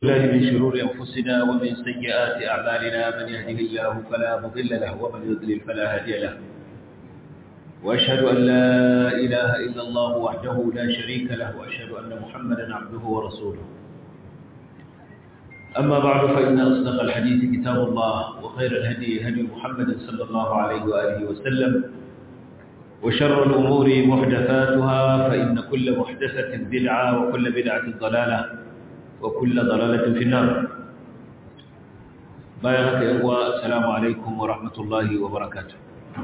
الله من شرور أنفسنا ومن سيئات أعمالنا من يهده الله فلا مضل له ومن يضلل فلا هادي له وأشهد أن لا إله إلا الله وحده لا شريك له وأشهد أن محمدا عبده ورسوله أما بعد فإن أصدق الحديث كتاب الله وخير الهدي هدي محمد صلى الله عليه وآله وسلم وشر الأمور محدثاتها فإن كل محدثة بدعة وكل بدعة ضلالة وكل ضلالة في النار بارك الله السلام عليكم ورحمة الله وبركاته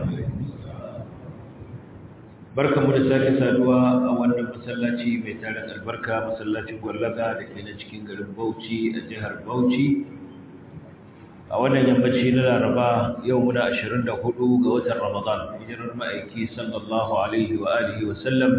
barka mu da sake saduwa a wannan masallaci mai tarin albarka masallacin gwallaga da ke na cikin garin Bauchi a jihar Bauchi a wannan yammaci na Laraba yau muna 24 ga watan Ramadan hijirar ma'aiki sallallahu alaihi wa alihi wa sallam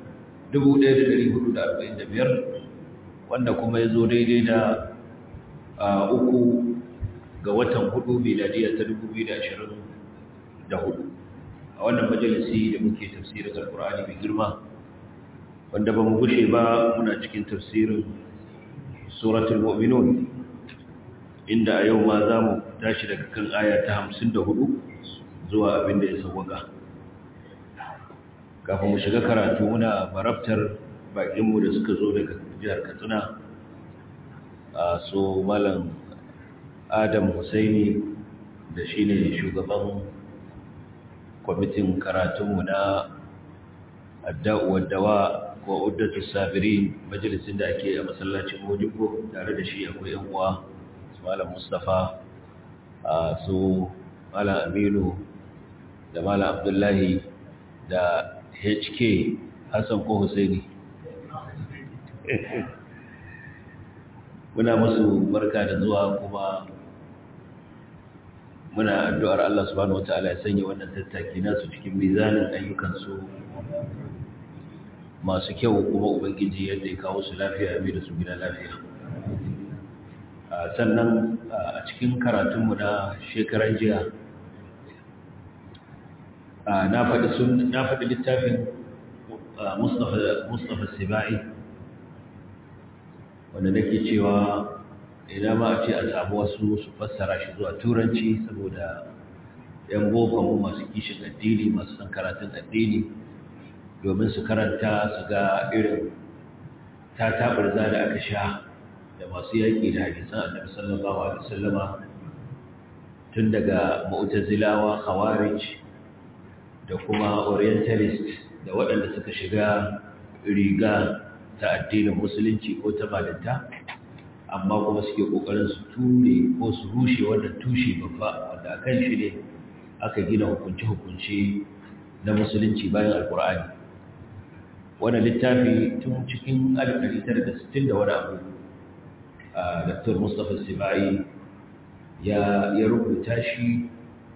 1445 wanda kuma ya zo daidai da uku ga watan hudu miladiya ta 2024 a wannan majalisi da muke tafsirin alkur'ani mai girma wanda ba mu gushe ba muna cikin tafsirin suratul mu'minun inda a yau ma za mu tashi daga kan aya ta 54 zuwa abin da ya sauwaka kafin mu shiga karatu muna marabtar bakinmu da suka zo daga jihar katsina a so malam adam husaini da shi ne shugaban kwamitin karatunmu na adda'uwar dawa ko uddatu sabirin majalisin da ake a masallacin mojibbo tare da shi akwai yan uwa malam mustapha a su malam aminu da malam abdullahi da hk hassan ko husaini muna musu barka da zuwa kuma muna addu'ar Allah subhanahu wataala ya sanya wannan tattaki nasu cikin mizanin ayyukansu masu kyau kuma ubangiji yadda ya kawo su lafiya mai da su gida lafiya sannan a cikin karatunmu na shekaran jiya na faɗi littafin mustapha sibai wanda nake cewa idan ma a ce a samu wasu su fassara shi zuwa turanci saboda yan bokonmu masu kishin addini masu san karatun addini domin su karanta su ga irin ta taɓarza da aka sha da masu yaƙi da hadisan annabi sallallahu alaihi wasallama tun daga mu'tazilawa khawarij da kuma orientalist da waɗanda suka shiga riga ta addinin musulunci ko ta malinta amma kuma suke kokarin su ture ko su rushe wannan tushe babba wanda akan shi ne aka gina hukunce-hukunce na musulunci bayan alkur'ani wannan littafi tun cikin 1960 da wani abu a dr mustapha sibai ya rubuta shi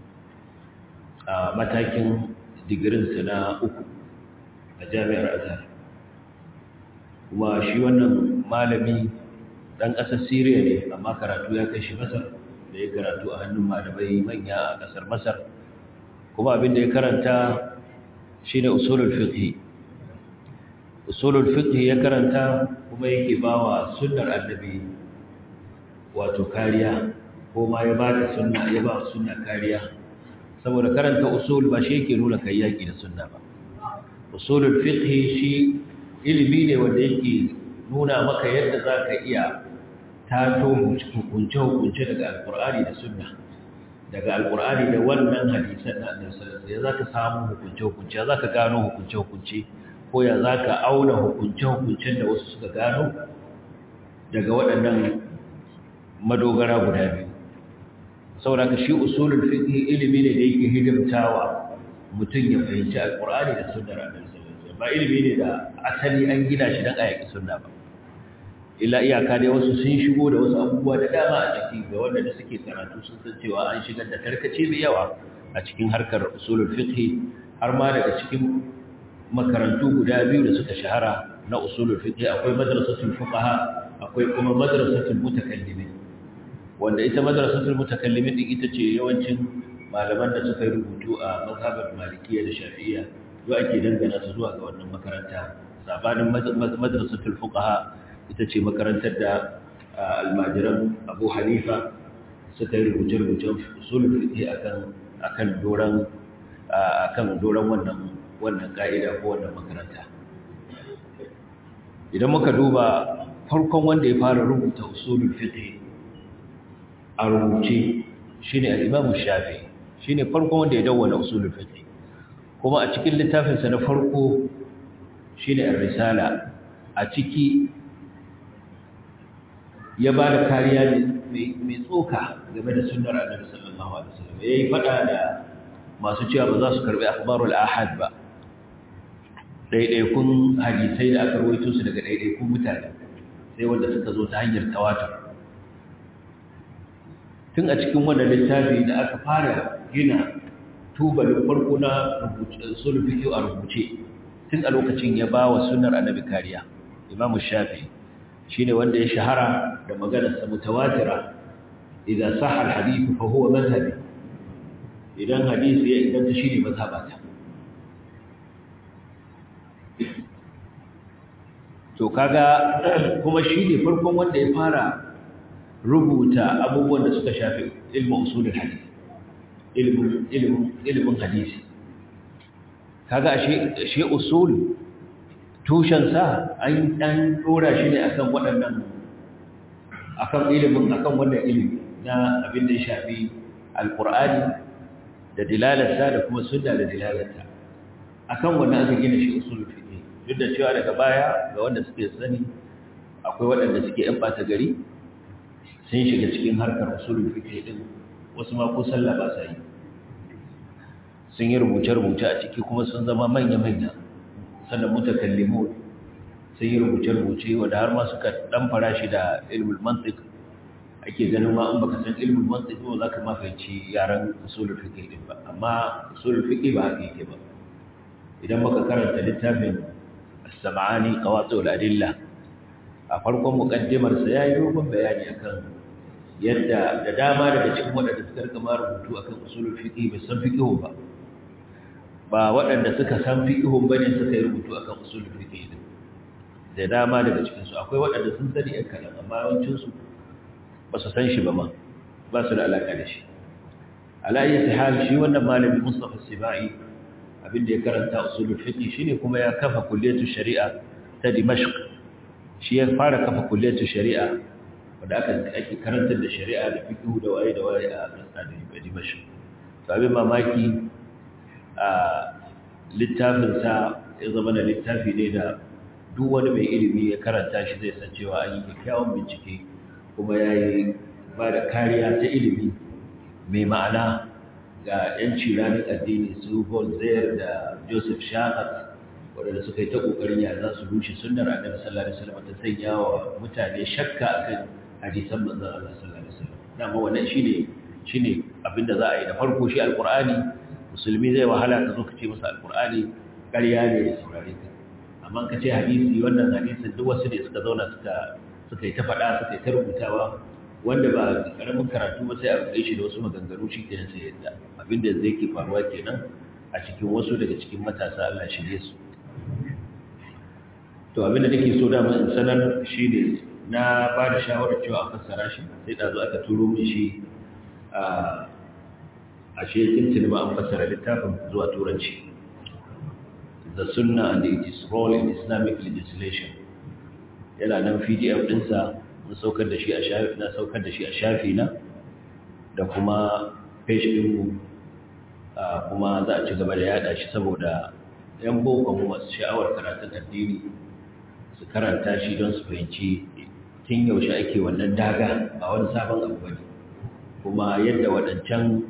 a matakin digirinsa na uku a jami'ar azhar kuma shi wannan malami dan ƙasar Siriya ne amma karatu ya kai shi Masar da ya karatu a hannun malamai manya a ƙasar Masar kuma abin da ya karanta shine usulul fiqh usulul fiqh ya karanta kuma yake bawa sunnar annabi wato kariya ko ma ya bada sunna ya ba sunna kariya saboda karanta usul ba shi yake nuna kai yaki da sunna ba usulul fiqh shi ilimi ne wanda yake nuna maka yadda za ka iya tato hukunce-hukunce daga alkur'ani da sunna daga alkur'ani da wannan hadisan na annabi sallallahu alaihi za ka samu hukunce-hukunce za ka gano hukunce-hukunce ko ya za ka auna hukunce-hukuncen da wasu suka gano daga waɗannan madogara guda biyu saboda ka shi usulul fiqh ilimi ne da yake hidimtawa mutum ya fahimci alkur'ani da sunnar annabi sallallahu alaihi ba ilimi ne da asali an gina shi don ayyaki sunna ba illa iyaka dai wasu sun shigo da wasu abubuwa da dama a ciki ga wanda da suke karatu sun san cewa an shigar da tarkace mai yawa a cikin harkar usulul fiqh har ma daga cikin makarantu guda biyu da suka shahara na usulul fiqh akwai madrasatul fuqaha akwai kuma madrasatul mutakallimin wanda ita madrasatul mutakallimin din ita ce yawancin malaman da suka yi rubutu a mazhabar malikiyya da shafi'iyya yau ake dangana su zuwa ga wannan makaranta sabanin madrasatul fuqaha ita ce makarantar da almajiran abu hanifa suka yi rubuce-rubucen usulul fiqh akan akan doran akan doran wannan wannan ka'ida ko wannan makaranta idan muka duba farkon wanda ya fara rubuta usulul fiqh a rubuce shine al-Imam Shafi'i shine farkon wanda ya dawwana usulul fiqh kuma a cikin littafin sa na farko shine ar-risala a ciki ya ba da kariya mai tsoka game da sunnar Annabi sallallahu alaihi wasallam yayi fada da masu cewa ba za su karbi akhbarul ahad ba ɗaiɗaikun hadisai da aka rawaito su daga ɗaiɗaikun mutane sai wanda suka zo ta hanyar tawatur tun a cikin wannan littafi da aka fara gina tubalin farko na sulfi a rubuce tun a lokacin ya ba wa sunar annabi kariya imamu shafi shi ne wanda ya shahara da maganarsa mutawatira idan sahar hadithu fa huwa mazhabi idan hadisi ya inganta shi ne mazhabata to kaga kuma shi ne farkon wanda ya fara rubuta abubuwan da suka shafi ilmin usulul hadisi ilmin ilmin ilmin hadisi kaga ashe shi usul tushen sa an dan dora shi ne akan waɗannan akan ilimin akan wannan ilimi na abin da ya shafi alqur'ani da dilalarsa da kuma sunna da dilalarsa akan wannan aka gina shi usulul fiqh duk da cewa daga baya ga wanda suke sani akwai waɗanda suke ‘yan ɓata gari sun shiga cikin harkar usulun fiƙe ɗin wasu ma ko sallah ba sa yi sun yi rubuce-rubuce a ciki kuma sun zama manya-manya sannan mutakallimu sun yi rubuce-rubuce wadda har ma suka ɗan fara shi da ilmul mantik ake ganin ma in baka san ilmul mantik ba za ka mafaici yaren usulun fiƙe ɗin ba amma usulun fiƙe ba haka yake ba idan muka karanta littafin السمعاني قواطع الأدلة أفرقم مقدمة سياي dogon bayani akan yadda da dama daga cikin waɗanda suka rika ma rubutu akan usulul fiqh bai san fiqh ba ba waɗanda suka san fiqh bane suka yi rubutu akan usulul fiqh din da dama daga cikin su akwai waɗanda sun sani ɗan kalan amma yawancin su ba su san shi ba ma ba su da alaka da shi ala ayyati hal shi wannan malami Mustafa Sibai abinda ya karanta usulul fiqh shine kuma ya kafa kulliyatu shari'a ta Dimashq shi ya fara kafa kulliyatu shari'a wanda aka ake karantar da shari'a da fiqh da waye da waye a kasar Dimashq to abin mamaki a littafin sa ya zama da littafi ne da duk wani mai ilimi ya karanta shi zai san cewa an yi kyakkyawan bincike kuma yayi ba da kariya ta ilimi mai ma'ana ga 'yanci ranar addini su Voltaire da Joseph Shahat waɗanda suka yi ta ƙoƙarin ya za su rushe sunnar annabi sallallahu alaihi wasallam ta sanya wa mutane shakka akan hadisan manzon Allah sallallahu alaihi wasallam dama wannan shine shine abinda za a yi da farko shi alqur'ani musulmi zai wahala ka zo ka ce masa alqur'ani ƙarya ne ya saurare ka amma ka ce hadisi wannan hadisin duk wasu ne suka zauna suka suka yi ta faɗa suka yi ta rubutawa wanda ba karamin karatu ba sai a rubuce shi da wasu maganganu shi kenan sai yadda abinda zai ke faruwa kenan a cikin wasu daga cikin matasa Allah shirye su to abinda nake so da in sanar shine na ba da shawarar cewa a fassara shi sai da zo aka turo min shi a ashe tuntuni ba an fassara littafin zuwa turanci the sunnah and its role in islamic legislation yana nan pdf ɗinsa na saukar da shi a shafi na saukar da shi a shafi na da kuma page ɗinmu kuma za a ci gaba da yada shi saboda yan boko mu masu sha'awar karatun addini su karanta shi don su fahimci tun yaushe ake wannan daga ba wani sabon abu bane kuma yadda waɗancan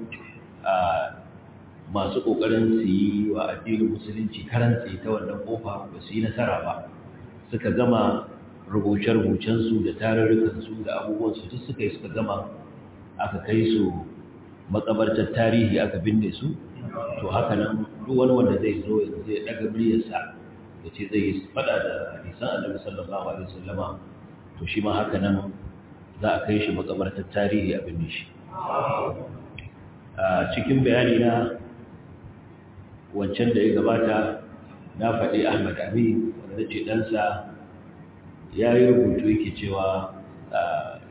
masu ƙoƙarin su yi wa addinin musulunci karantsi ta wannan ƙofa ba su yi nasara ba suka gama rubuce-rubucensu da tarurrukansu da abubuwansu duk suka yi suka gama aka kai su makabartar tarihi aka binne su to haka nan duk wani wanda zai zo yanzu zai daga muryarsa da ce zai yi fada da hadisan annabi sallallahu alaihi wasallama to shi ma haka nan za a kai shi makabartar tarihi a binne shi a cikin bayani na wancan da ya gabata na faɗi ahmad amin wanda ce ɗansa ya yi rubutu yake cewa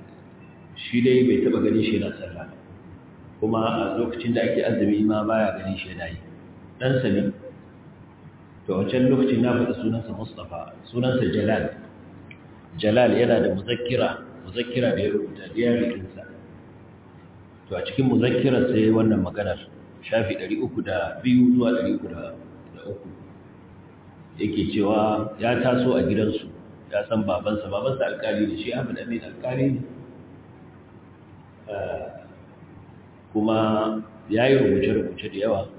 shi dai bai taba ganin shi yana sallah kuma a lokacin da ake azumi ma baya ganin shi yana yi ɗansa ne to wancan lokacin na faɗi sunansa mustapha sunansa jalal jalal yana da muzakkira muzakkira da ya rubuta diyarikinsa to a cikin muzakkirar sai wannan maganar shafi 302 zuwa 303 yake cewa ya taso a gidansu ya san babansa babansa alkali ne shi abu da mai alkali ne kuma ya yi rubuce-rubuce da yawa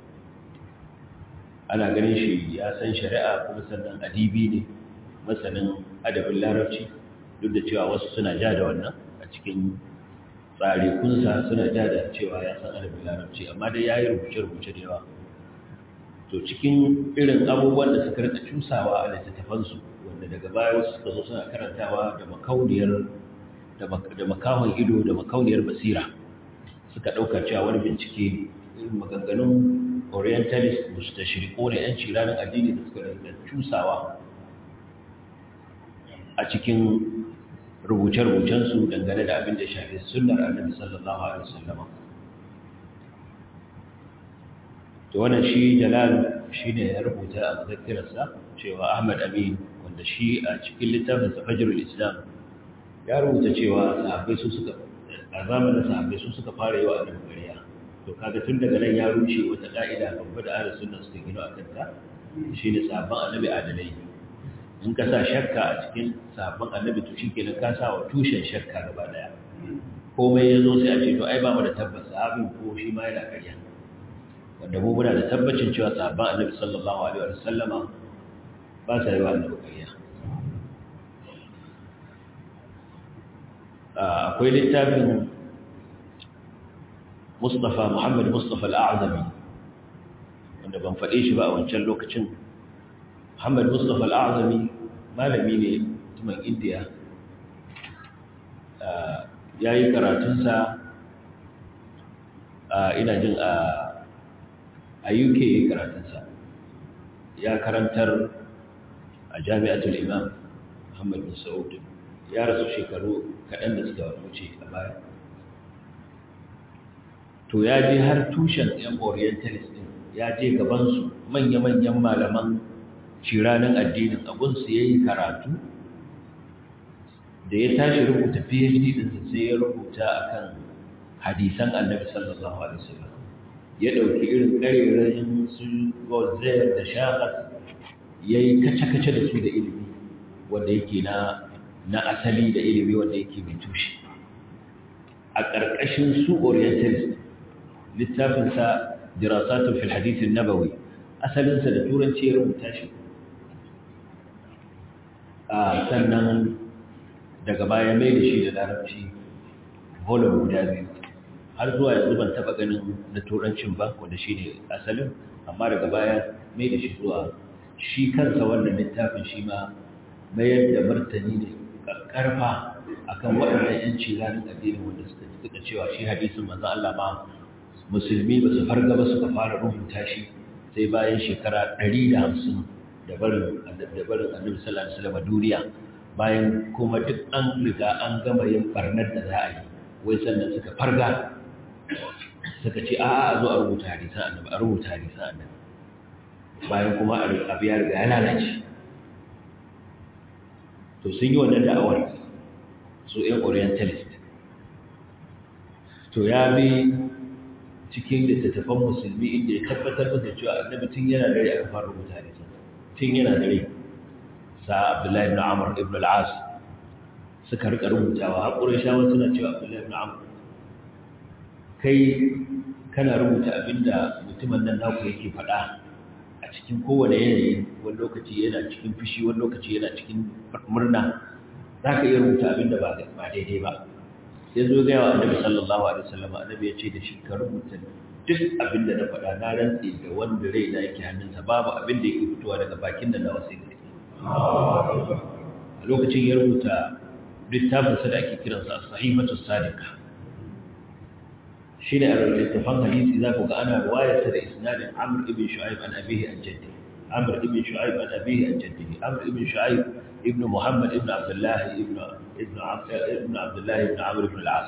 ana ganin shi ya san shari'a kuma sannan adibi ne masanin adabin larabci duk da cewa wasu suna ja da wannan a cikin tsarikunsa suna ja da cewa ya san adabin larabci amma dai ya yi rubuce-rubuce da yawa to cikin irin abubuwan da suka rika cusawa a littattafansu wanda daga baya wasu suka zo suna karantawa da makauniyar da makahon ido da makauniyar basira suka ɗauka cewa wani bincike irin maganganun orientalist mustashriqo ne yanci ranar addini da suka rika cusawa a cikin rubuce-rubucensu dangane da abin da shafi sunnar annabi sallallahu alaihi wasallam to wannan shi jalal shine ya rubuta a muzakkirarsa cewa Ahmad Amin wanda shi a cikin littafin Fajrul Islam ya rubuta cewa sahabbai su suka a zamanin sahabbai su suka fara yi wa annabi ƙarya to kaga tun daga nan ya rushe wata ka'ida babba da ahlus sunna suka gino a kanta shine sahabban annabi adalai in ka sa shakka a cikin sahabban annabi to shikenan ka sa wa tushen shakka gaba daya komai yazo sai a ce to ai ba mu da tabbas sahabin ko shi ma yana ƙarya wanda mu muna da tabbacin cewa sahabban annabi sallallahu alaihi wa sallama ba sa yi wa annabi ƙarya akwai littafin Mustapha Muhammad Mustapha Al-A'zami wanda ban faɗe shi ba a wancan lokacin Muhammad Mustapha Al-A'zami malami ne mutumin India ya yi karatunsa ina jin a UK ya yi karatunsa ya karantar a jami'atul imam Muhammad bin Saud ya rasu shekaru kaɗan da suka wuce a baya to ya je har tushen yan orientalist din ya je gabansu manya-manyan malaman ciranin addinin abunsu ya yi karatu da ya tashi rubuta phd ɗinsa sai ya rubuta akan hadisan annabi sallallahu alaihi wasallam ya ɗauki irin ƙarerayin su gozel da shakas ya yi kace-kace da su da ilimi wanda yake na na asali da ilimi wanda yake mai tushe a ƙarƙashin su orientalist littafinsa dirasatun fil hadithin nabawi asalinsa da turanci ya rubuta shi a sannan daga baya mai da shi da larabci volume guda biyu har zuwa yanzu ban taɓa ganin na turancin ba wanda shi ne asalin amma daga baya mai da shi zuwa shi kansa wannan littafin shi ma mayar da martani ne karfa akan waɗannan yanci ranar addini wanda suka suka cewa shi hadisin manzon Allah ma musulmi ba su farga ba suka fara rubuta shi sai bayan shekara 150 da barin da barin Annabi sallallahu alaihi wasallam duniya bayan kuma duk an riga an gama yin barnar da za a yi wai sannan suka farga suka ce a a zo a rubuta hadisan Annabi a rubuta hadisan Annabi bayan kuma abu ya riga ya lalace to sun yi wannan da'awar su ‘yan orientalist to ya bi cikin littattafan musulmi inda ya tabbatar da cewa annabi tun yana dare aka fara rubuta ne tun yana dare sa abdullahi ibn amr ibn al-as suka rika rubutawa haƙurin shawar suna cewa abdullahi ibn amr kai kana rubuta abinda mutumin nan naku yake faɗa a cikin kowane yanayi wani lokaci yana cikin fushi wani lokaci yana cikin murna za ka iya rubuta abin da ba daidai ba ya zo gaya wa annabi sallallahu alaihi wasallam annabi ya ce da shi ka rubuta duk abin da na faɗa na rantse da wanda rai na yake hannunsa babu abin da yake fitowa daga bakin da na wasu ne a lokacin ya rubuta littafinsa da ake kiransa sahifatu sadiqa shi ne a littattafan hadisi za ku ga ana ruwayarsa da isnadin amr ibn shu'aib an abihi an jaddi amr ibn shu'aib an abihi an jaddi amr ibn shu'aib ibn muhammad ibn abdullah ibn ibn Abdullah ibn Amr ibn al-As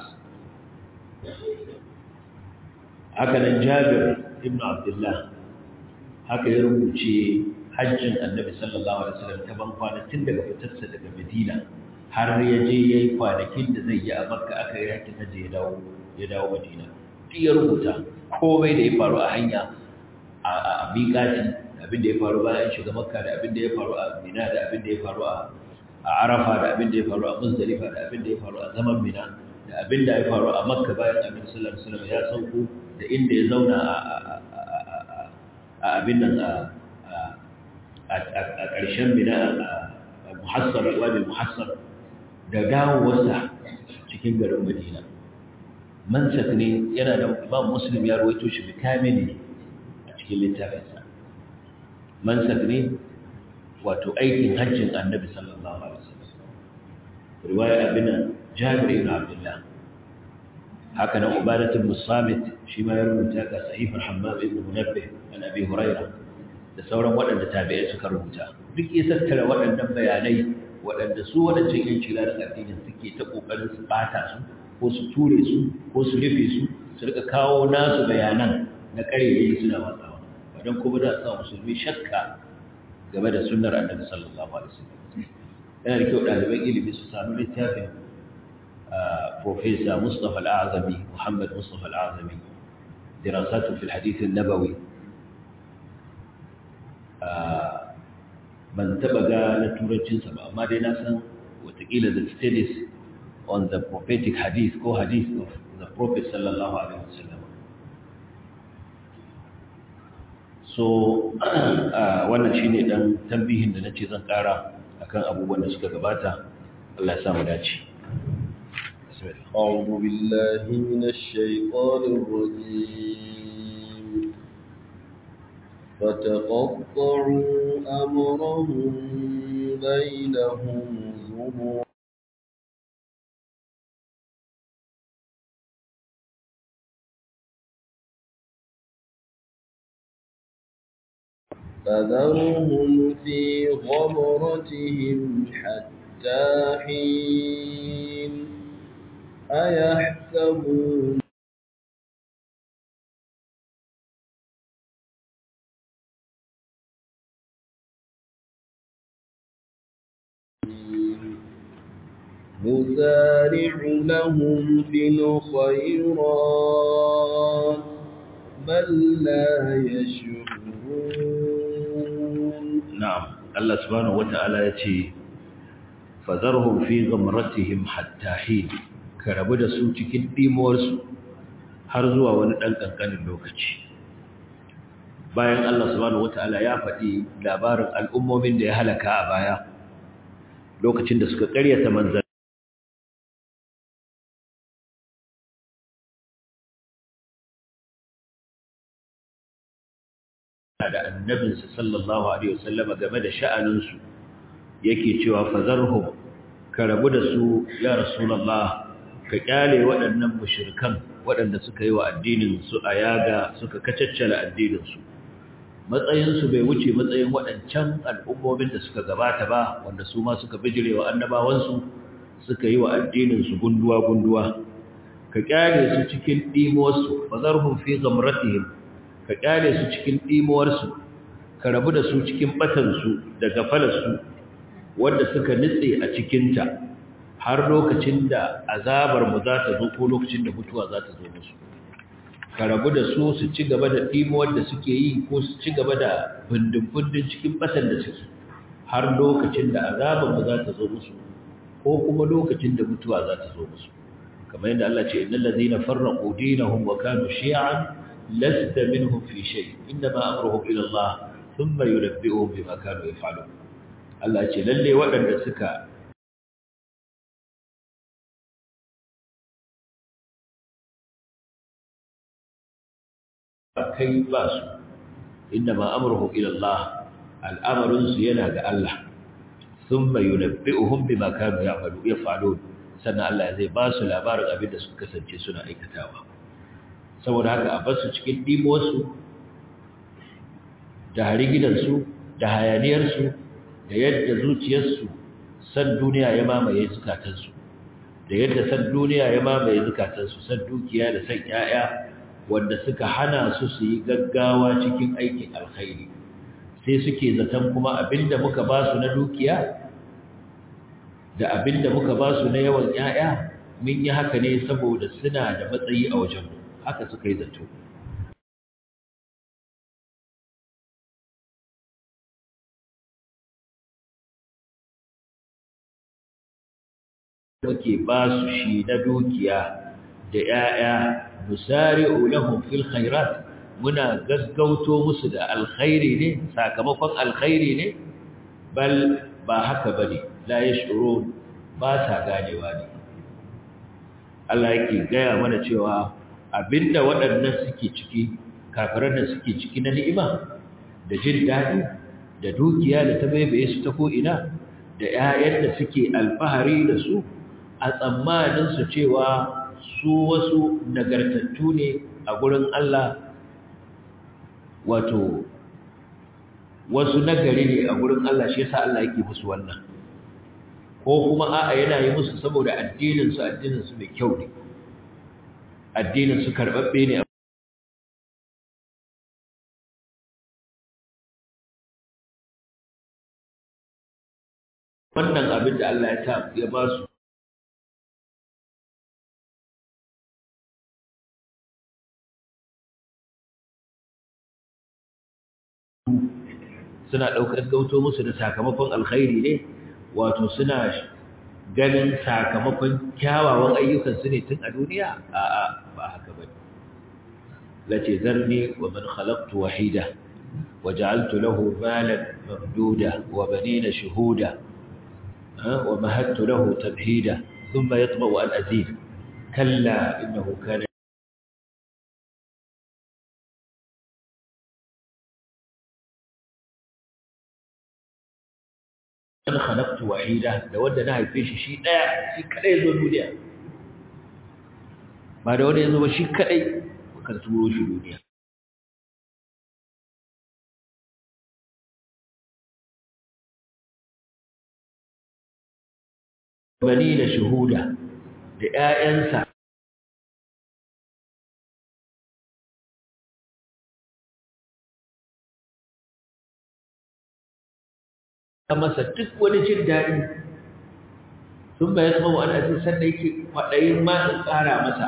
haka nan Jabir ibn Abdullah haka ya rubuce hajjin Annabi sallallahu alaihi wasallam ta ban kwanakin daga fitarsa daga Madina har ya je yayi kwanakin da zai yi a Makka aka yi hakkin hajji ya dawo ya dawo Madina duk ya rubuta komai da ya faru a hanya a miƙati abin da ya faru bayan shiga Makka da abin da ya faru a Mina da abin da ya faru a Arafa da abin da ya faru a Muzdalifa da abin da ya faru a zaman Mina da abin da ya faru a Makka bayan Annabi sallallahu alaihi wasallam ya sauko da inda ya zauna a abin nan a ƙarshen Mina a Muhassar Wadi Muhassar da dawowarsa cikin garin Madina mansak ne yana da Imam Muslim ya rawaito shi bikamili a cikin littafinsa mansak ne wato aikin hajjin Annabi sallallahu alaihi wasallam riwaya abin Jabir ibn Abdullah haka nan Ubadah ibn Samit shi ma ya rubuta ga Sahih Hammam ibn Munabbih an Abi Hurairah da sauran waɗanda tabi'ai suka rubuta duk ya tattara waɗannan bayanai waɗanda su waɗancan yan cilarin addinin suke ta ƙoƙarin su ɓata su ko su ture su ko su rufe su su rika kawo nasu bayanan na ƙarerai suna watsawa wadan kuma da sa musulmi shakka game da sunnar annabi sallallahu alaihi wasallam yana da kyau ɗaliban ilimi su sami littafin Profesa Mustapha Al-Azami Muhammad Mustapha Al-Azami dirasatu fil hadith an-nabawi ban taba ga na turancinsa ba amma dai na san watakila the studies on the prophetic hadith ko hadith of the prophet sallallahu alaihi wasallam so wannan shine dan tambihin da nace zan kara akan abubuwan da suka gabata Allah ya sa mu dace أعوذ بالله من الشيطان الرجيم فتقطعوا أمرهم بينهم زبرا فذرهم في غمرتهم حتى حين أيحسبون نسارع لهم في الخيرات بل لا يشعرون نعم الله سبحانه وتعالى يتي فذرهم في غمرتهم حتى حين karabu da su cikin dimuwarsu har zuwa wani ɗan ƙanƙanin lokaci bayan Allah subhanahu wata'ala ya faɗi labarin al'ummomin da ya halaka a baya lokacin da suka ƙaryata manzan da annabinsa sallallahu alaihi wasallama game da sha'aninsu yake cewa fazarhum ka rabu da su ya rasulullah ka kyale waɗannan mushrikan waɗanda suka yi wa addinin su a yaga suka kacaccala addinin su matsayin su bai wuce matsayin waɗancan al'ummomin da suka gabata ba wanda su ma suka bijirewa annabawan su suka yi wa addinin su gunduwa gunduwa ka kyale su cikin dimuwar su fazarhum fi ghamratihim ka kyale su cikin ɗimuwarsu ka rabu da su cikin batansu da gafalarsu wanda suka nitse a cikinta har lokacin da azabarmu za ta zo ko lokacin da mutuwa za ta zo musu ka rabu da su su ci gaba da ɗimuwar da suke yi ko su ci gaba da bindin-bindin cikin batan da suke har lokacin da azabarmu za ta zo musu ko kuma lokacin da mutuwa za ta zo musu kamar yadda Allah ce innal ladina farraqu dinahum wa kanu shi'an لست منهم في شيء إنما أمرهم إلى الله ثم ينبئهم بما كانوا يفعلون Allah ce lalle waɗanda suka kai ba su inda ma amurhu ila Allah al'amarinsu yana ga Allah sun mai yunabbi'uhum bima kanu ya'malu yaf'alun sannan Allah zai ba su labarin abin da suka kasance suna aikatawa saboda haka a basu cikin ɗimosu da harigidansu da hayaniyarsu da yadda zuciyarsu san duniya ya mamaye zukatansu da yadda san duniya ya mamaye zukatansu san dukiya da san 'ya'ya wanda suka hana su su yi gaggawa cikin aikin alkhairi sai suke zaton kuma abinda muka ba su na dukiya da abinda muka ba su na yawan 'ya'ya mun yi haka ne saboda suna da matsayi a wajen haka suka yi zato muke ba su shi na dukiya da 'ya'ya nusari'u lahum fil khairat muna gaggauto musu da alkhairi ne sakamakon alkhairi ne bal ba haka bane la yashurun ba sa ganewa ne Allah yake gaya mana cewa abinda waɗannan suke ciki kafiran da suke ciki na ni'ima da jin daɗi da dukiya da ta baibaye su ta ko'ina da 'ya'yan da suke alfahari da su a tsammanin su cewa su wasu nagartattu ne a gurin Allah wato wasu nagari ne a gurin Allah shi yasa Allah yake musu wannan ko kuma a'a yana yi musu saboda addinin su addinin su mai kyau ne addinin su karbabbe ne wannan abin da Allah ya ta ya ba su suna ɗaukar gauto musu da sakamakon alkhairi ne wato suna ganin sakamakon kyawawan ayyukansu ne tun a duniya a'a ba haka ba lace zarni wa man khalaqtu wahida wa ja'altu lahu malan mamduda wa banina shuhuda wa mahattu lahu tabhida thumma yatma'u an azid kalla innahu kana an khalaqtu wahida da wanda na haife shi shi daya shi kadai zo duniya ba da wanda yazo ba shi kadai kan turo shi duniya bani da shuhuda da ƴaƴansa masa duk wani jin daɗi sun bayan sama wani asin sanda yake kwaɗayin ma in ƙara masa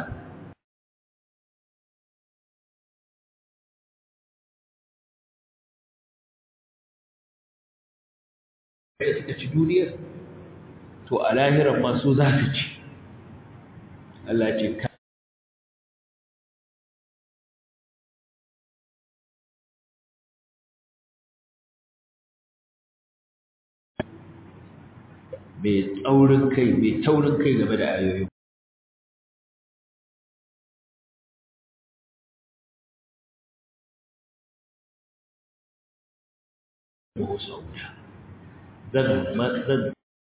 da suka ci duniyar to a lahiran masu za su ci Allah ce ka mai tsaurin kai mai taurin kai game da ayoyin zan zan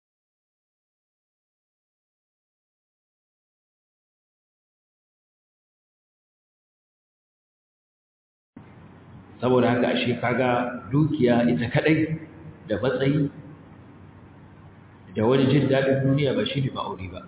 saboda haka ashe kaga dukiya ita kadai da matsayi da wani jin daɗin duniya ba shi ne ma'auri ba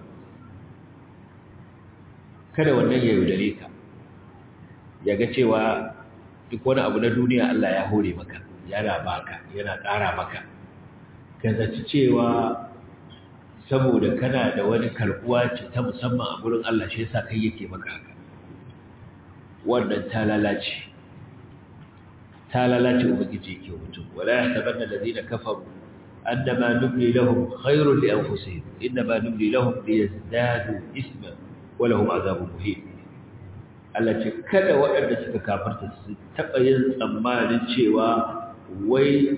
kada wannan ya yaudare ka ya ga cewa duk wani abu na duniya Allah ya hore maka yana baka yana ƙara maka ka zaci cewa saboda kana da wani karbuwa ce ta musamman a gurin Allah shi yasa kai yake maka haka wannan ta lalace ta lalace ubangiji yake mutum wala yahtabanna alladhina kafaru annama nubli lahum khairun li anfusihim inma nubli lahum liyazdadu isman wa lahum azabun muhin Allah ce kada waɗanda suka kafarta su taɓa yin tsammanin cewa wai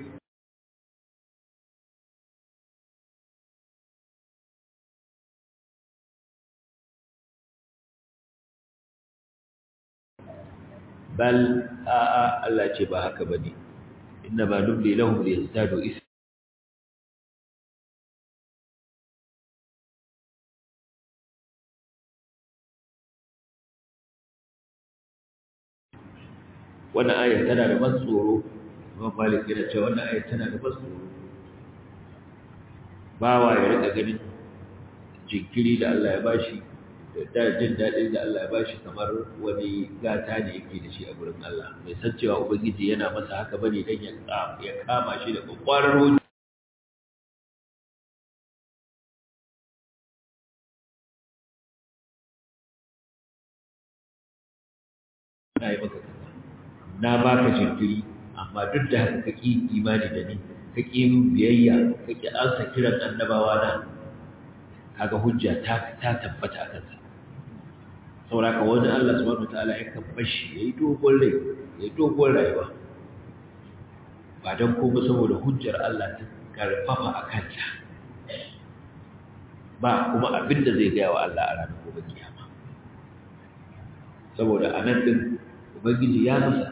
bal a'a Allah ce ba haka bane inna ma nubli lahum liyazdadu isman wannan ayar tana da ban tsoro imam malik yana cewa wannan ayar tana da ban tsoro bawa ya rika ganin jinkiri da Allah ya bashi da jin daɗin da Allah ya bashi kamar wani gata ne yake da shi a gurin Allah mai san cewa ubangiji yana masa haka bane dan ya kama shi da kwakwarar hujja na yi maka kaza na baka jinkiri amma duk da haka kaki imani da ni kaki min biyayya kaki ansa kiran annabawa na kaga hujja ta ta tabbata a kansa saboda ka wani Allah subhanahu wataala ya kan bashi yayi dogon rai yayi dogon rayuwa ba dan ko saboda hujjar Allah ta karfafa a kanta ba kuma abinda zai gaya wa Allah a ranar gobe kiyama saboda anan din ubangiji ya masa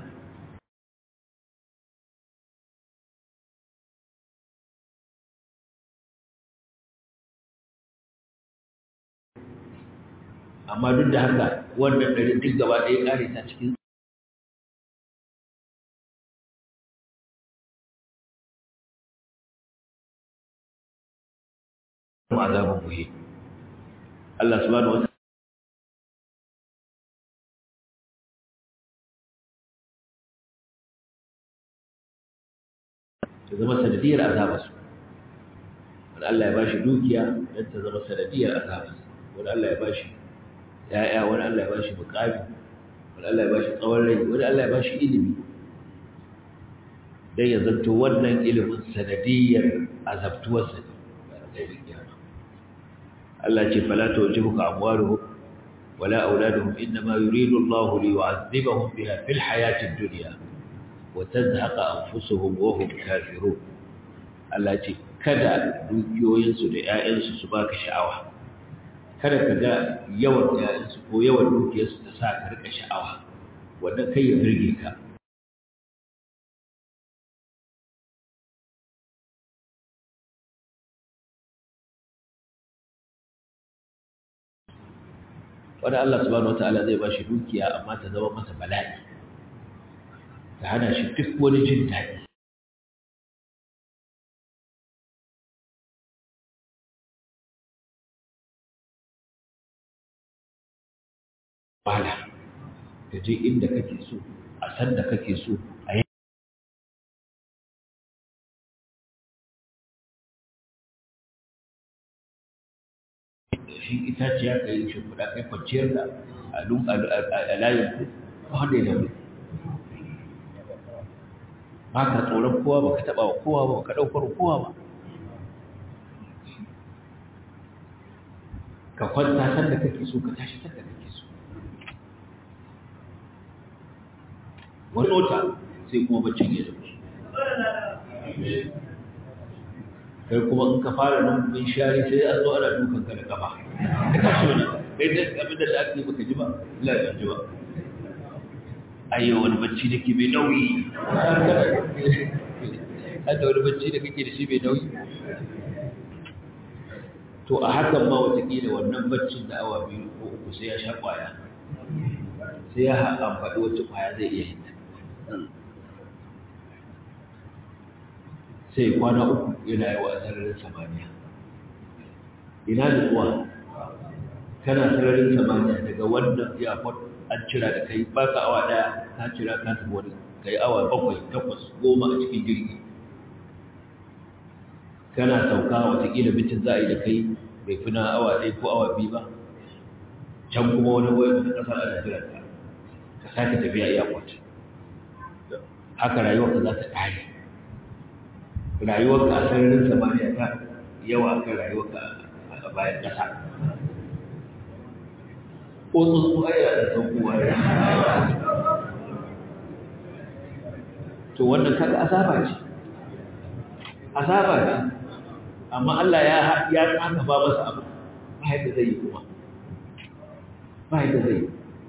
amma duk da haka wannan ɗari duk gaba ɗaya ƙare ta cikin azabin muhi Allah subhanahu wa ta zama sanadiyar azabarsu wani Allah ya bashi dukiya don ta zama sanadiyar azabarsu wani Allah ya bashi ya'ya wani Allah ya bashi mukami wani Allah ya bashi tsawon rai wani Allah ya bashi ilimi dan ya zanto wannan ilimin sanadiyar azabtuwarsa ne Allah ce fala tujibuka amwaluhum wala auladuhum inma yuridu Allah li yu'adhibahum biha fil hayati ad-dunya wa tazhaqa anfusuhum wa hum kafirun Allah ce kada dukiyoyinsu da 'ya'yansu su baka sha'awa kada ka ga yawan ‘ya'yansu ko yawan dukiyarsu ta sa ka rika sha'awa wanda kai ya birge ka wani Allah subhanahu wata'ala zai ba shi dukiya amma ta zama masa bala'i ta hana shi duk wani jin daɗi wahala ka je inda kake so a san da kake so a yi shi itaciya ka yi shimfiɗa kai kwanciyar da a layin ku wanda ya daure ba ka tsoron kowa ba ka taɓa wa kowa ba ka ɗaukar kowa ba ka kwanta san da kake so ka tashi san da kake so wani wata sai kuma baccin ya dauki kai kuma in ka fara nan bin shari sai an zo ana dukan ka da kafa ka tashi wani kai da abin da aka yi baka ji ba Allah ya ji ba ayyo wani bacci da ke mai nauyi hada wani bacci da kake da shi mai nauyi to a hakan ma watakila wannan baccin da awa biyu ko uku sai ya sha kwaya sai ya amfani wacce kwaya zai iya hinta sai kwana uku yana yi wa sararin samaniya ina da kuwa kana sararin samaniya daga wannan iyakon an cira da kai ba ka awa daya ka cira ka tafi wani kai awa bakwai takwas goma a cikin jirgi kana sauka watakila bitin za a yi da kai bai fi na awa ɗaya ko awa biyu ba can kuma wani wayar da ƙasar ana jiran ka ka sake tafiya airport haka rayuwarka za ta ƙare rayuwarka a sararin samaniya ta yawa kan rayuwarka a bayan ƙasa ko tsuntsu aya da saukowa ya to wannan kaga azaba ce azaba ce amma Allah ya ya tsaka ba masa abu ba yadda zai yi kuma ba yadda zai yi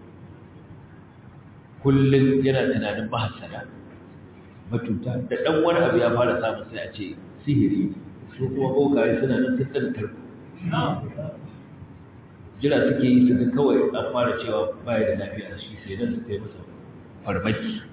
kullum yana tunanin mahasara matuta da ɗan wani abu ya fara samun sai a ce sihiri su kuma bokaye suna nan sun ɗan tarko jira suke yi suka kawai an fara cewa baya da lafiya shi sai nan suka yi masa farmaki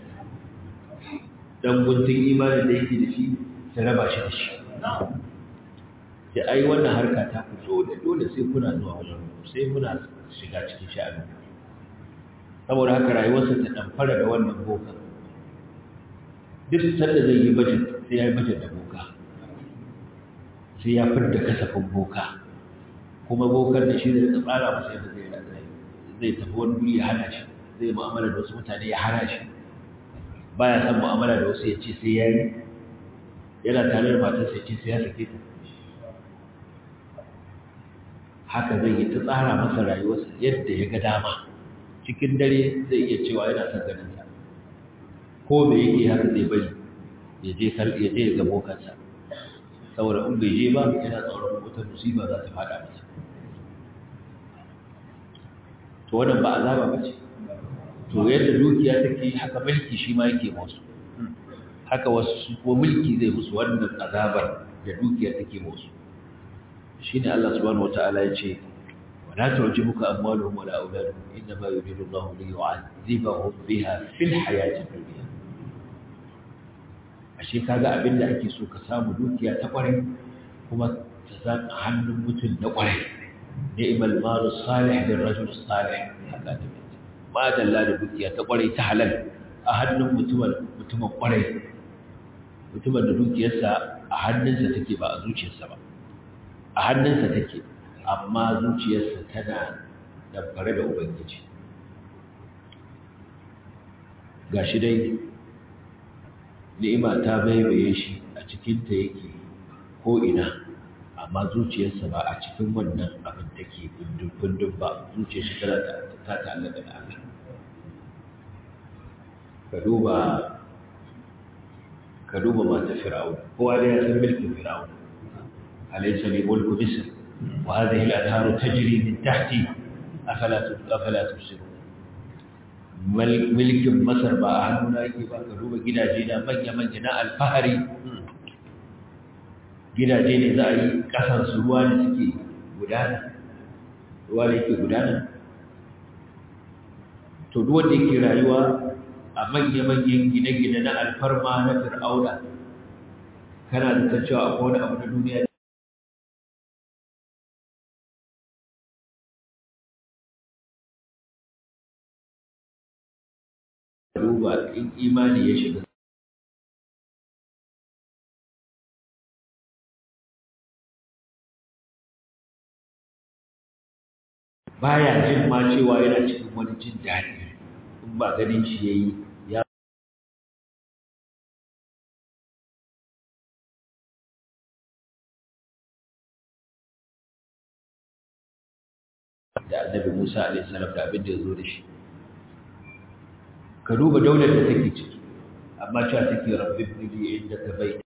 dan guntun imanin da yake da shi su raba shi da shi ce ai wannan harka ta ku dole dole sai kuna zuwa wajen sai muna shiga cikin sha'ani saboda haka rayuwarsa ta damfara da wannan boka duk sanda zai yi budget sai ya yi budget da boka sai ya fidda kasafin boka kuma bokan da shi da rika tsara masa yadda zai zai tafi wani guri ya hana shi zai mu'amala da wasu mutane ya hana shi baya san mu'amala da wasu ya ce sai ya yi yana tare da matarsa ya ce sai ya sake ta haka zai yi ta tsara masa rayuwarsa yadda ya ga dama cikin dare zai iya cewa yana son ganin sa ko me yake haka zai bari ya je kar ya je ga bokansa saboda in bai je ba yana tsoron wata musiba za ta fada masa to wannan ba azaba ba ce to yadda dukiya take haka mulki shi ma yake musu haka wasu ko mulki zai musu wannan azabar da dukiya take musu shine Allah subhanahu wataala ya ce wala tu'jibuka amwaluhum wala auladuhum inma yuridu Allahu li yu'adhibahum biha fil hayati dunya ashe kaga abinda ake so ka samu dukiya ta kware kuma ta zan hannun mutum na kware ni'mal malu salih bil rajul salih haka ta ma dalla da dukiya ta kware ta halal a hannun mutumin mutumin kware mutumin da dukiyarsa a hannunsa take ba a zuciyarsa ba a hannunsa take amma zuciyarsa tana damfare da ubangiji ga shi dai ni'ima ta baibaye shi a cikinta yake ko'ina amma zuciyarsa ba a cikin wannan abin take kundin ba zuciyar shi tana ta ta'allaka da Allah ka duba ka duba mata fir'auna kowa da ya san mulkin fir'auna أليس لي ملك مصر وهذه الأنهار تجري من تحتي أفلا أفلا تبصرون ملك مصر ba a hannuna yake ba ka duba gidaje na manya-manya na alfahari gidaje ne za a yi ƙasar su ruwa ne suke gudana ruwa ne yake gudana to duk wanda yake rayuwa a manya-manyan gine-gine na alfarma na fir'auna kana da ta cewa akwai wani abu na duniya duba in imani ya shiga baya jin ma cewa yana cikin wani jin daɗi in ba ganin shi yayi ya da annabi Musa alaihi salam da abin da ya zo da shi ka duba daular da take ciki amma cewa take rabbib li inda ka bai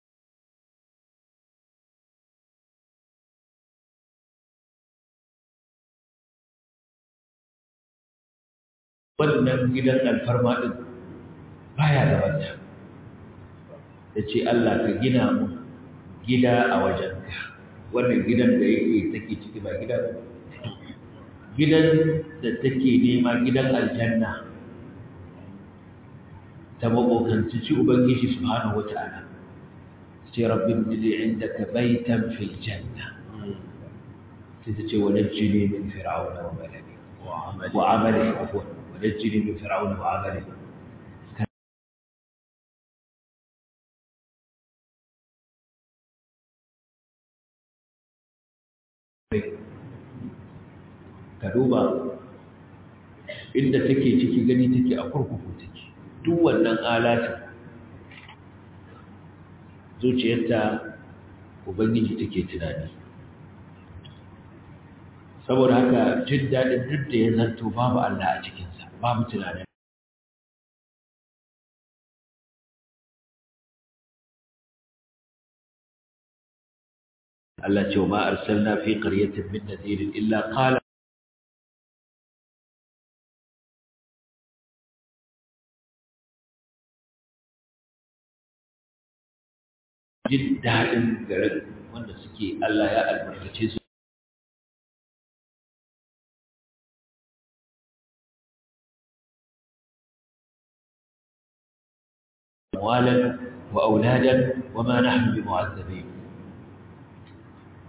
wannan gidan alfarma din baya da wata ya ce Allah ka gina mu gida a wajenka wannan gidan da yake take ciki ba gida ba gidan da take nema gidan aljanna ta makokanci ci ubangiji subhanahu wata'ala sai rabbi bili indaka baitan fil janna sai ta ce wanajjini min fir'auna wa malaki wa amali afwan wanajjini min fir'auna wa amali ka duba inda take ciki gani take a kurkuku take duk wannan alatin zuciyarta ubangiji take tunani saboda haka jin daɗin duk da ya zanto babu Allah a cikinsa babu tunanin Allah ce wa ma arsalna fi qaryatin min nadhirin illa qala jin daɗin garin wanda suke Allah ya albarkace su amwalan wa auladan wa ma nahnu bimu'azzabin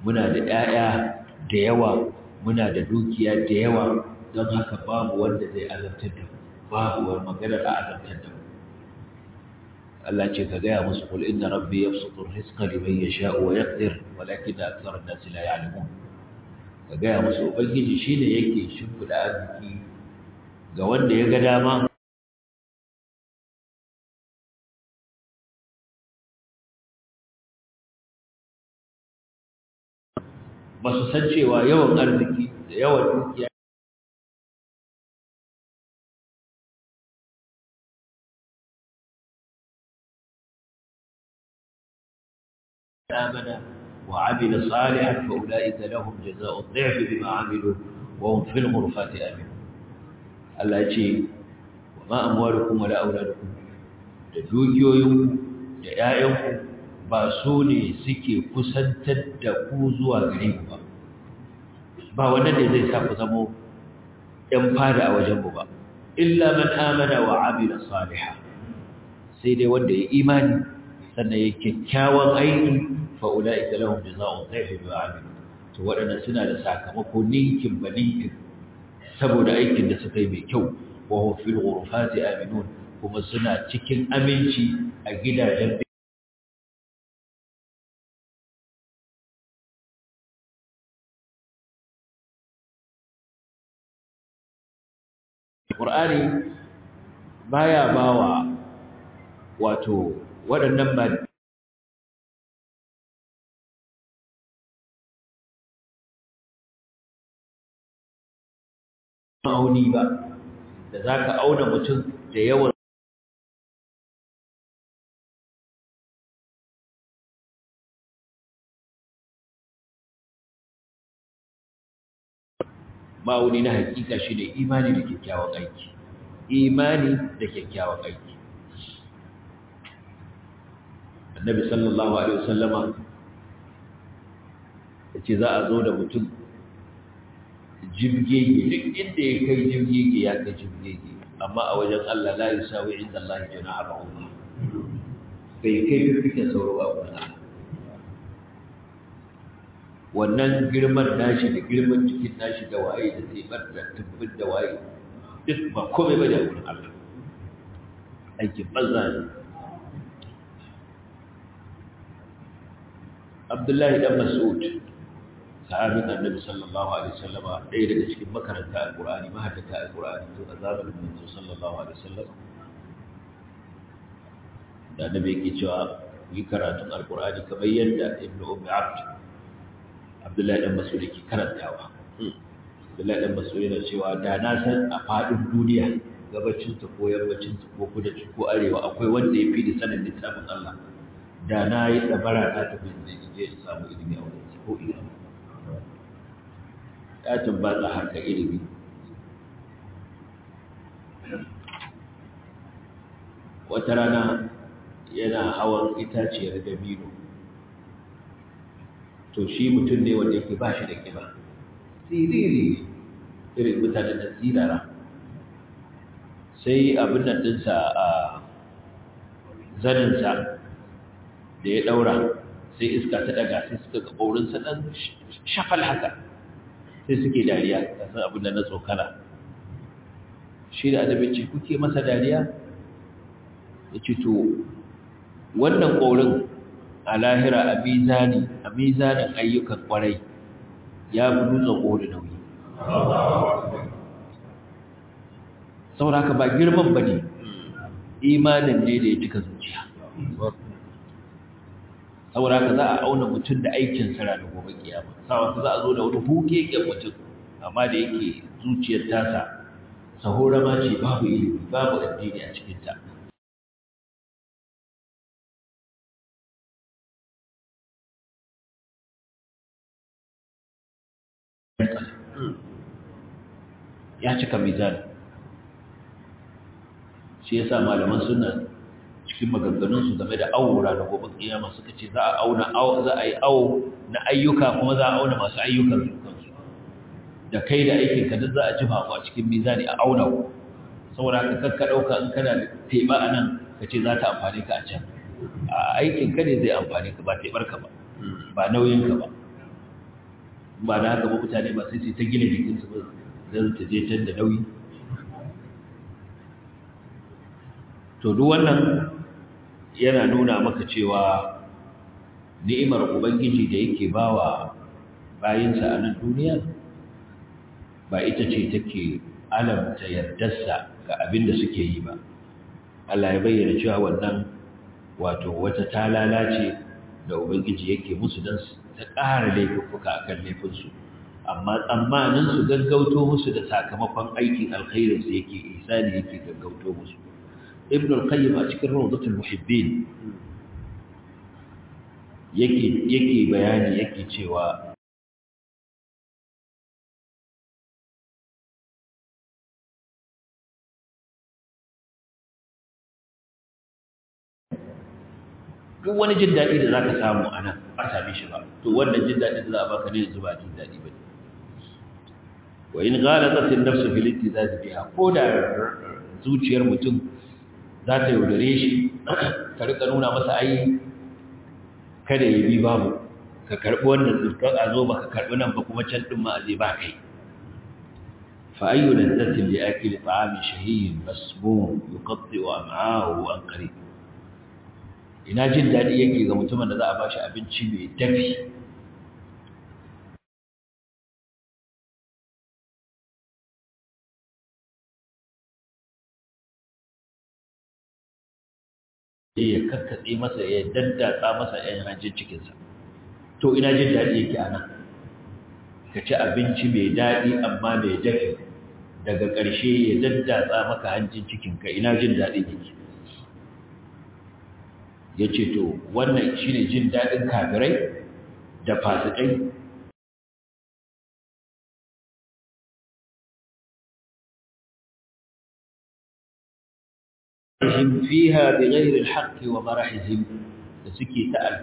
muna da 'ya'ya da yawa muna da dukiya da yawa don haka babu wanda zai azabtar da mu babu wani maganar a azabtar da mu Allah ce ka gaya musu kul inna rabbi yabsutu rizqa liman yasha'u wa yaqdir walakin akthara an-nas la ya'lamun ka gaya musu ubangiji shine yake shimfida arziki ga wanda ya ga dama ba su san cewa yawan arziki da yawan dukiya آمن وعمل صالحا فأولئك لهم جزاء الضعف بما عملوا وهم في الغرفات آمنون الله يجي وما أموالكم ولا أولادكم da dukiyoyinku da ‘ya'yanku ba su ne suke kusantar da ku zuwa gare ku ba ba wannan ne zai sa ku zamo ‘yan fada a wajenmu ba illa man amana wa amila saliha sai dai wanda ya imani sannan ya kyakkyawan aiki fa'ula'ika lahum jazaa'un dhaifi bi amilu to waɗannan suna da sakamako ninkin ba ninkin saboda aikin da suka yi mai kyau wa hum fil ghurfati aminun kuma suna cikin aminci a gidajen Qur'ani baya bawa wato waɗannan ba ma'auni ba da za ka auna mutum da yawan ma'auni na hakika shi ne imani da kyakkyawan aiki imani da kyakkyawan aiki annabi sallallahu alaihi wasallama ya ce za a zo da mutum jibgege duk inda ya kai jibgege ya kai jibgege amma a wajen Allah la yusawi inda Allah jana'a ba'udha bai kai fifikin sauro a wurin Allah wannan girman nashi da girman cikin nashi da waye da zai bar da tubbin da waye duk ba komai ba da wurin Allah aikin banza ne Abdullahi dan Mas'ud sahabin annabi sallallahu alaihi wasallama ɗaya daga cikin makaranta alqur'ani mahaddata alqur'ani to a zamanin manzo sallallahu alaihi wasallam da annabi yake cewa yi karatun alqur'ani kamar yadda ibnu ummi abd abdullahi dan mas'ud yake karantawa abdullahi dan mas'ud yana cewa da na san a fadin duniya gabacin ta ko yammacin ta ko kudancin ko arewa akwai wanda ya fi da sanin littafin Allah da na yi dabara ta tafi da je in samu ilimi a wurin ko ina ya tabbata harka ilimi wata rana yana hawan itaciyar dabino to shi mutum ne wanda yake ba shi da kiba siriri irin mutanen da sirara sai abin nan dinsa a zaninsa da ya daura sai iska ta daga sai suka ga ɓaurinsa ɗan shafal haka sai suke dariya kasan abin da na tsokana shi da adabin ce kuke masa dariya ya ce to wannan ƙorin a lahira a mizani a mizanin ayyukan ƙwarai ya fi dutsen ƙori nauyi saboda haka ba girman ba ne imanin ne da ya cika zuciya saboda haka za a auna mutum da aikin sa ranar gobe kiyama saboda za a zo da wani hukeken mutum amma da yake zuciyar tasa sahora ma ce babu ilimi babu addini a cikin ta ya cika mizani shi yasa malaman sunna cikin maganganunsu game da aura da gobe kiyama suka ce za a auna za a yi awo na ayyuka kuma za a auna masu ayyukan su kansu da kai da aikin ka duk za a jifa ku a cikin mizani a auna ku saboda haka kakka dauka in kana da teba a nan ka ce za ta amfane ka a can a aikin ka ne zai amfane ka ba tebar ka ba ba nauyin ka ba ba da haka ba mutane ba sai sai ta gina jikinsu ba zan ta je can da nauyi to duk wannan yana nuna maka cewa ni'imar ubangiji da yake bawa bayinsa a nan duniya ba ita ce take alamta yardarsa ga abin da suke yi ba Allah ya bayyana cewa wannan wato wata talala ce da ubangiji yake musu don ta ƙara laifuka a kan laifinsu amma tsammanin su gaggauto musu da sakamakon aikin alkhairinsu yake isani yake gaggauto musu ibn al-qayyim a cikin rawdatul muhibbin yake yake bayani yake cewa duk wani jin daɗi da za ka samu a nan ba same shi ba to wannan jin daɗi da za a baka ne yanzu ba jin daɗi ba ne wa in ghalata tin nafsu fil ittizaz biha ko da zuciyar mutum za ta yaudare shi ka rika nuna masa ai kada ya bi babu ka karbi wannan zurkar a zo baka karbi nan ba kuma can din ma a zai ba kai fa ayyu ladzatin li akili ta'amin shahiyyin masmum yuqatti am'ahu an qarib ina jin daɗi yake ga mutumin da za a ba shi abinci mai dafi ya kakkatse masa ya daddatsa masa ‘yan hanjin cikinsa to ina jin daɗi yake a nan ka ci abinci mai daɗi amma mai dafi daga ƙarshe ya daddatsa maka hanjin cikinka ina jin daɗi yake ya ce to wannan shi ne jin daɗin kafirai da fasikai fiha bi ghairi al-haqqi wa marahihim da suke ta'al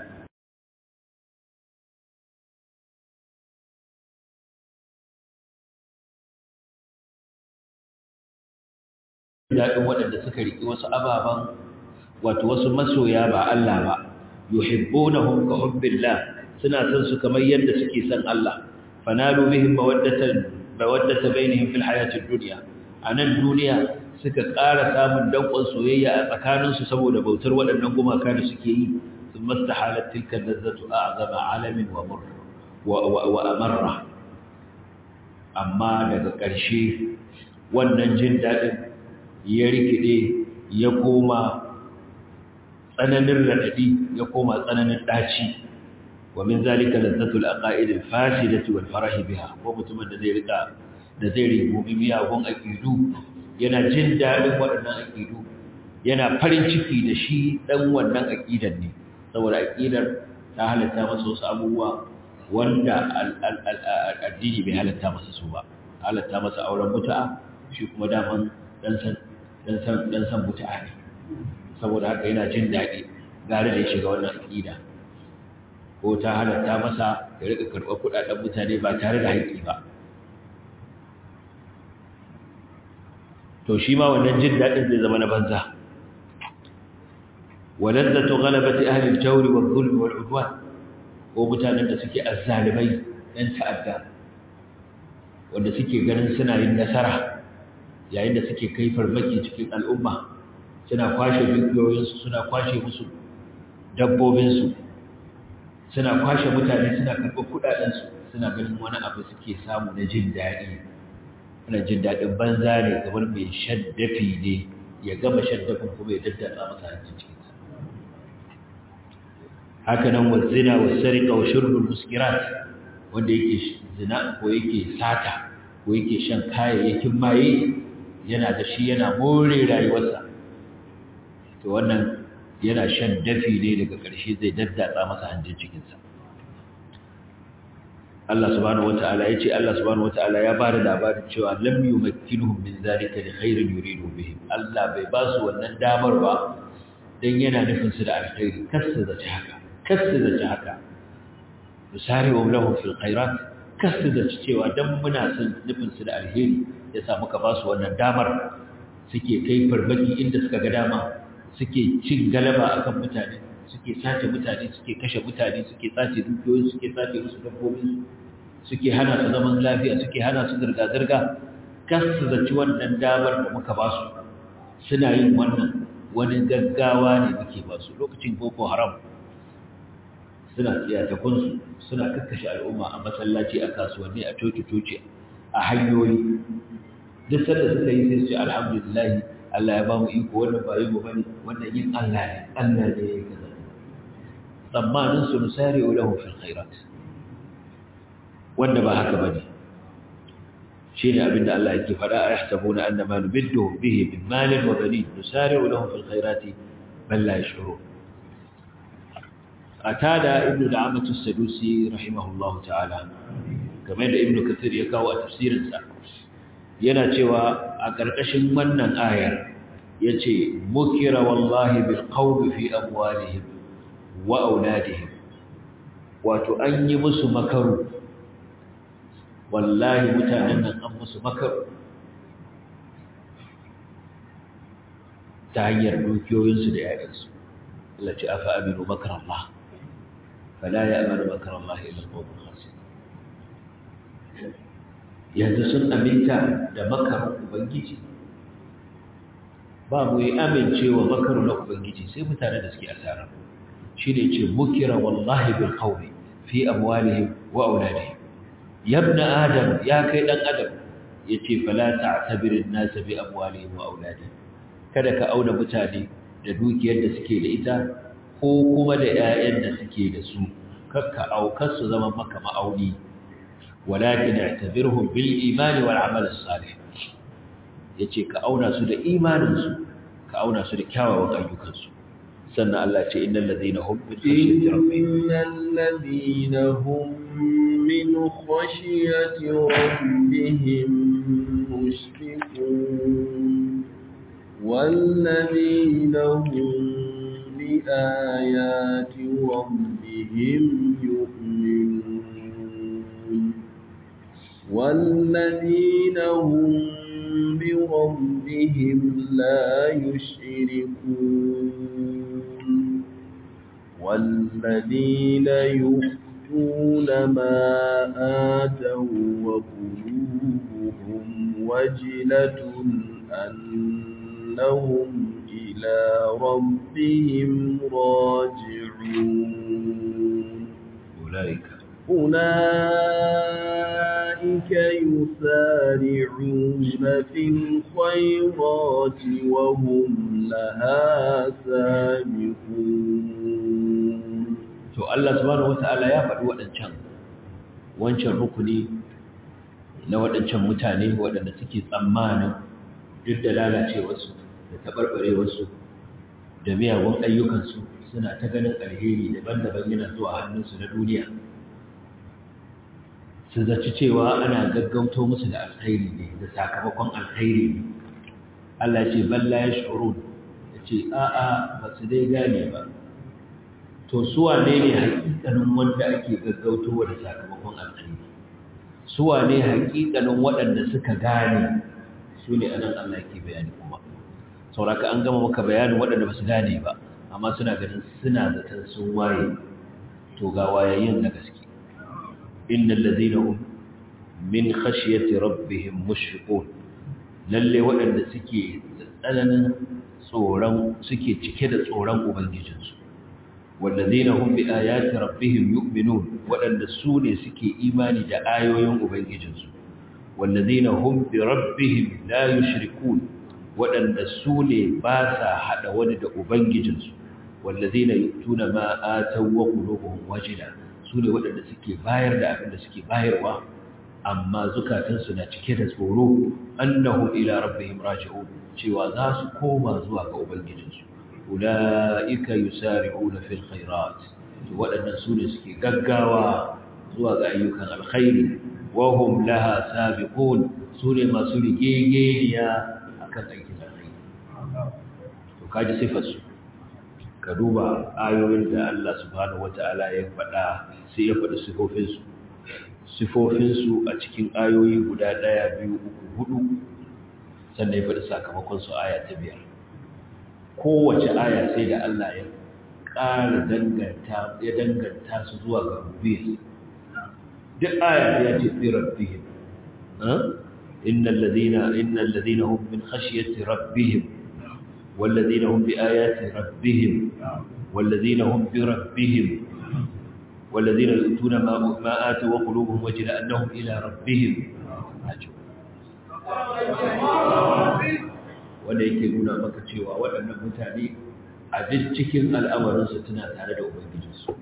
daɗin waɗanda suka riƙi wasu ababen wato wasu masoya ba Allah ba yuhibbunahum ka hubbillah suna son su kamar yadda suke son Allah fanalu bihim mawaddatan mawaddata bainihim fil hayatid dunya anan duniya suka ƙara samun dankon soyayya a tsakaninsu saboda bautar waɗannan gumaka da suke yi sun mastahalat tilka lazzatu a'zama alamin wa mur wa amarra amma daga ƙarshe wannan jin daɗin ya rikide ya koma tsananin raɗaɗi ya koma tsananin ɗaci wa min zalika lazzatul aqaid al fasidati wal farah biha ko mutumin da zai rika da zai rubumi miyagun aqidu yana jin daɗin waɗannan aqidu yana farin ciki da shi dan wannan aqidan ne saboda aqidar ta halatta masa wasu abubuwa wanda addini bai halatta masa su ba halatta masa auren mutu'a shi kuma daman dan san dan san dan san mutu'a ne saboda haka yana jin daɗi gare da ya shiga wannan aƙida ko ta halatta masa ya rika karɓar kuɗaɗen mutane ba tare da haƙƙi ba to shi ma wannan jin daɗin zai zama na banza walazzatu ghalabati ahli al-jawri wal-dhulm wal-udwan ko mutanen da suke azzalimai ɗan ta'adda wanda suke ganin suna yin nasara yayin da suke kai farmaki cikin al'umma suna kwashe dukiyoyinsu suna kwashe musu dabbobinsu suna kwashe mutane suna karɓar kuɗaɗensu suna ganin wani abu suke samu na jin daɗi ana jin daɗin banza ne kamar mai shaddafi ne ya gama shaddafin kuma ya daddatsa masa hancin cikinsa haka nan wa zina wa sarika wa shirbul muskirat wanda yake zina ko yake sata ko yake shan kayayyakin maye yana da shi yana more rayuwarsa to wannan yana shan dafi ne daga ƙarshe zai daddatsa masa hanjin cikinsa Allah subhanahu wata'ala ya ce Allah subhanahu wata'ala ya ba da labarin cewa lam yumakkinuhum min zalika li khairin yuridu bihim Allah bai ba su wannan damar ba dan yana nufin su da alkhairi kasta da haka kasta da haka misali wa lahum fil khairat kasta da cewa dan muna son nufin su da alheri yasa muka ba su wannan damar suke kai farmaki inda suka ga dama suke cin galaba akan mutane suke sace mutane suke kashe mutane suke sace dukiyoyi suke sace musu dabbobin suke hana su zaman lafiya suke hana su zirga-zirga kas su zaci wannan damar da muka ba su suna yin wannan wani gaggawa ne muke ba su lokacin boko haram suna tsiyatakunsu suna kakkashe al'umma a masallaci a kasuwanni a coci-coci a hanyoyi duk sanda suka yi sai su ce alhamdulillahi Allah ya ba mu iko wannan ba yi mu bane wannan yin Allah ne Allah ne ya yi kaza tsammanin su nusari lahu fil khairat wanda ba haka bane shine abinda Allah yake fada a yahsabuna anna ma nubiddu bihi min malin wa banin nusari lahu fil khairati bal la yashurun atada ibnu da'amatu as-sadusi rahimahullahu ta'ala kamar da ibnu kathir ya kawo a tafsirinsa yana cewa a ƙarƙashin wannan ayar yace mukira wallahi bil qawli fi amwalihim wa auladihim wato an yi musu makaru wallahi mutanen nan an musu makaru ta hanyar dukiyoyinsu da yayansu Allah ce afa aminu makar Allah fala ya amanu makar Allah ila al-qawmul khasir yanzu sun aminta da makarin ubangiji ba mu yi amincewa makarin na ubangiji sai mutane da suke asara shi ne ce mukira wallahi bil qawli fi amwalihim wa auladihim yabna adam ya kai dan adam yace fala ta'tabir an-nas bi amwalihim wa auladihim kada ka auna mutane da dukiyar da suke da ita ko kuma da ƴaƴan da suke da su kakka aukar su zama maka ma'auni walakin i'tabirhum bil iman wal amal as-salih yace ka auna su da imanin su ka auna su da kyawawan ayyukan su sannan Allah ce innal ladina hum min khashyati rabbihim innal ladina hum min khashyati rabbihim mushfiqun والذين هم بآيات ربهم يؤمنون والذين هم بربهم لا يشركون والذين يؤتون ما آتوا وقلوبهم وجلة أنهم إلى ربهم راجعون أولئك أولئك يسارعون في الخيرات وهم لها سابقون to Allah subhanahu wataala ya faɗi waɗancan wancan rukuni na waɗancan mutane waɗanda suke tsammanin duk da lalacewarsu da taɓarɓarewarsu da miyagun ayyukansu suna ta ganin alheri daban-daban yana zuwa hannunsu na duniya su zaci cewa ana gaggauto musu da alkhairi ne da sakamakon alkhairi ne Allah ce balla ya shuru ya ce a'a ba su dai gane ba to suwa ne ne hakikanin wanda ake gaggautowa da sakamakon alkhairi suwa ne hakikanin waɗanda suka gane su ne anan Allah ke bayani kuma sauraka an gama maka bayanin waɗanda ba su gane ba amma suna ganin suna zaton sun waye to ga wayayyen na gaske innal ladina hum min khashyati rabbihim mushfiqun lalle waɗanda suke tsananin tsoron suke cike da tsoron ubangijinsu wallazina hum bi ayati rabbihim yu'minun waɗanda su ne suke imani da ayoyin ubangijinsu wallazina hum bi rabbihim la yushrikun waɗanda su ne ba sa hada wani da ubangijinsu wallazina yutuna ma ataw wa qulubuhum wajila su ne waɗanda suke bayar da abin da suke bayarwa amma zukatansu na cike da tsoro annahum ila rabbihim raji'un cewa za su koma zuwa ga ubangijinsu ulaika yusari'una fil khairat waɗannan su ne suke gaggawa zuwa ga ayyukan alkhairi wa hum laha sabiqun su ne masu rigegeniya akan aikin alkhairi to kaji sifar su ka duba ayoyin da Allah subhanahu wata'ala ya faɗa sai ya faɗi sifofinsu sifofinsu a cikin ayoyi guda ɗaya biyu uku hudu sannan ya faɗi sakamakonsu aya ta biyar kowace aya sai da Allah ya ƙara danganta ya danganta su zuwa ga rubiyar duk aya ya ce fi rabbihim innal ladina innal ladina hum min khashyati rabbihim wal ladina hum bi ayati rabbihim wal ladina hum bi rabbihim wal ladina yutuna ma ma atu wa qulubuhum wajila annahum ila rabbihim wanda yake nuna maka cewa waɗannan mutane a duk cikin al'amarinsu tana tare da ubangijinsu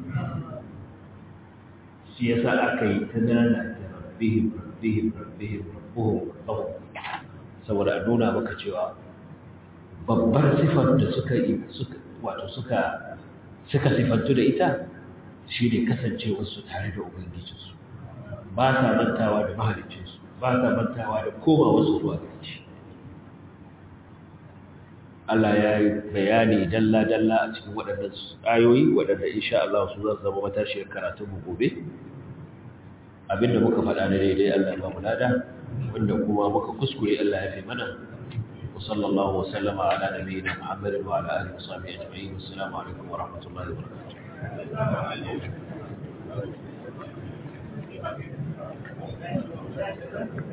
shi ya sa aka yi ta nana ta rabbihim rabbihim rabbihim rabbuhum rabbahum saboda a nuna maka cewa babbar sifar da suka yi suka wato suka suka sifantu da ita shi ne kasancewarsu tare da ubangijinsu ba sa mantawa da mahalicinsu ba sa mantawa da komawarsu zuwa gare shi Allah ya yi bayani dalla-dalla a cikin waɗannan ayoyi waɗanda insha Allah su zan zama matashiyar karatun mu gobe abinda muka faɗa na daidai Allah ya ba mu lada wanda kuma muka kuskure Allah ya fi mana wa sallallahu wa sallama ala nabiyyina Muhammadin wa ala alihi wa sahbihi ajma'in assalamu alaikum wa rahmatullahi wa barakatuh